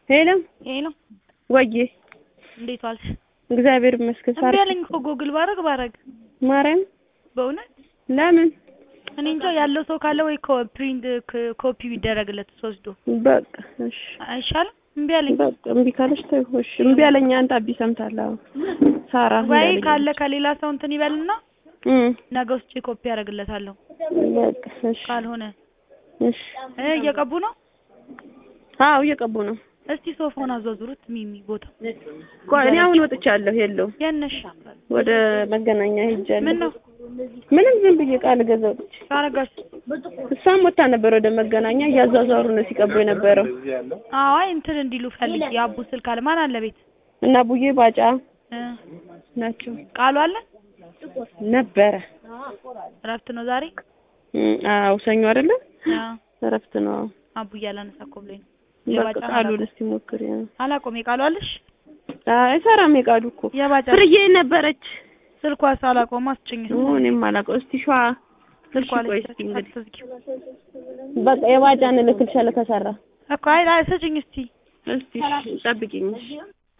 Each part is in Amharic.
ሄሎ ሄሎ ወዬ እንዴት ዋልሽ? እግዚአብሔር ይመስገን። እምቢ አለኝ እኮ ጎግል ባረግ ባረግ ማርያም በእውነት ለምን እኔ እንጃ ያለው ሰው ካለ ወይ ኮ- ፕሪንት ክ- ኮፒ ቢደረግለት ወስዶ በቃ እሺ አይሻልም? እምቢ አለኝ በቃ እምቢ ካለች ተይው እሺ እምቢ አለኝ አንተ አቢ ሰምታለህ አዎ ሳራ ወይ እንዳለኝ ካለ ከሌላ ሰው እንትን ይበልና እም ነገ ውስጥ ኮፒ ያደርግለታለሁ በቃ እሺ ካልሆነ እሺ እ እየቀቡ ነው አዎ እየቀቡ ነው እስቲ ሶፋውን አዟዙሩት ሚሚ ቦታ ቆይ እኔ አሁን ወጥቻለሁ የለውም የነሽ ወደ መገናኛ ሄጃለሁ ምን ነው ምንም ዝም ብዬ ቃል ገዛ ወጥቼ አረጋሽ እሷም ወጣ ነበር ወደ መገናኛ እያዟዟሩ ነው ሲቀቡ የነበረው አይ እንትን እንዲሉ ፈልግ የአቡ ስልክ አለ ማን አለ ቤት እና ቡዬ ባጫ እ ናቸው ቃሉ አለ ነበረ እረፍት ነው ዛሬ እም፣ አዎ ሰኞ አይደለ አዎ እረፍት ነው አዎ አቡ እያላነሳ እኮ ብሎኝ ነው በቃ የባጫ ቃሉን እስቲ ሞክሪ አላቆም የቃሉ አለሽ አይሰራም የቃሉ እኮ የባጫ ፍርዬ ነበረች ስልኳስ አላቆም አስጭኝ ኦ፣ እኔም አላውቀው እስቲ ሸዋ ስልኳ እሺ፣ ቆይ ላይ እስቲ እንግዲህ አትዝጊው በቃ የባጫን እልክልሻለሁ ከሰራ እኮ አይ አይ ስጭኝ እስቲ እስቲ እሺ፣ ጠብቂኝ እሺ።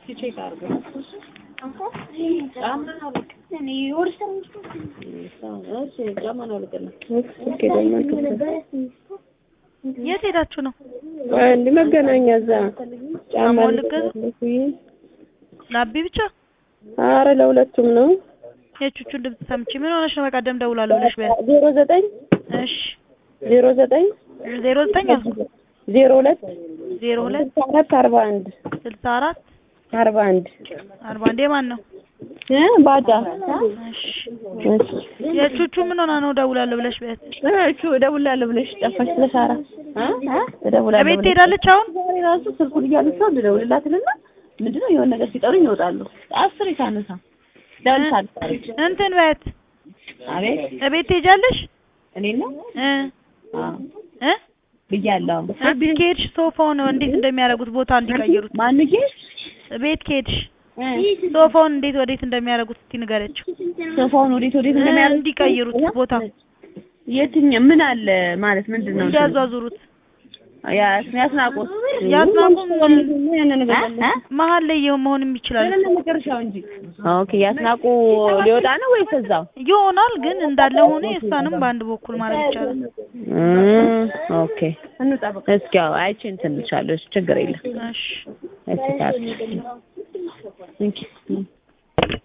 ስልኬ ደግሞ አልከፈተም። የት ሄዳችሁ ነው ቆይ እንዲህ መገናኛ እዛ ጫማ ጫማውን ልትገዛ? ልገዛለሁ። ላቢ ብቻ ኧረ ለሁለቱም ነው የቹቹን ድምፅ ሰምቼ ምን ሆነሽ ነው በቀደም ደውላለሁ ብለሽ በያት ዜሮ ዘጠኝ እሺ ዜሮ ዘጠኝ ዜሮ ዘጠኝ አልኩ ዜሮ ሁለት ዜሮ ሁለት ስልሳ አራት አርባ አንድ ስልሳ አራት አርባ አንድ አርባ አንድ የማን ነው እ ባዳ እሺ እሺ የቹቹ ምን ሆና ነው ደውላለሁ ብለሽ በያት እቹ እደውላለሁ ብለሽ ጠፋሽ ለሳራ እደውላለሁ እቤት ብለሽ ትሄዳለች አሁን ዛሬ ራሱ ስልኩን እያነሳሁ ልደውልላትልና ምንድነው የሆነ ነገር ሲጠሩኝ ይወጣሉ አስር ሳነሳ ደውልሻለሁ እንትን በያት አቤት እቤት ትሄጃለሽ እኔ ነው እ እ ብያለሁ እስኪ ከሄድሽ ሶፋውን እንዴት እንደሚያደርጉት ቦታ እንዲቀይሩት ማን ጌሽ ቤት ከሄድሽ ሶፋውን እንዴት ወዴት እንደሚያደርጉት እስቲ ንገረችው ሶፋውን ወዴት ወዴት እ እንደሚያደርግ እንዲቀይሩት ቦታ የትኛው ምን አለ ማለት ምንድን ነው እንዲያዟዙሩት ያስናቁት ያስናቁም ያንን ነገር መሀል ላይ ይኸው መሆንም ይችላል መጨረሻው እንጂ ኦኬ ያስናቁ ሊወጣ ነው ወይስ እዛው ይሆናል ግን እንዳለ ሆነ የእሷንም በአንድ በኩል ማድረግ ይቻላል እም ኦኬ እስኪ ያው አይቼ እንትን እልሻለሁ ችግር የለም እሺ እስኪ ታዲያ እንኪ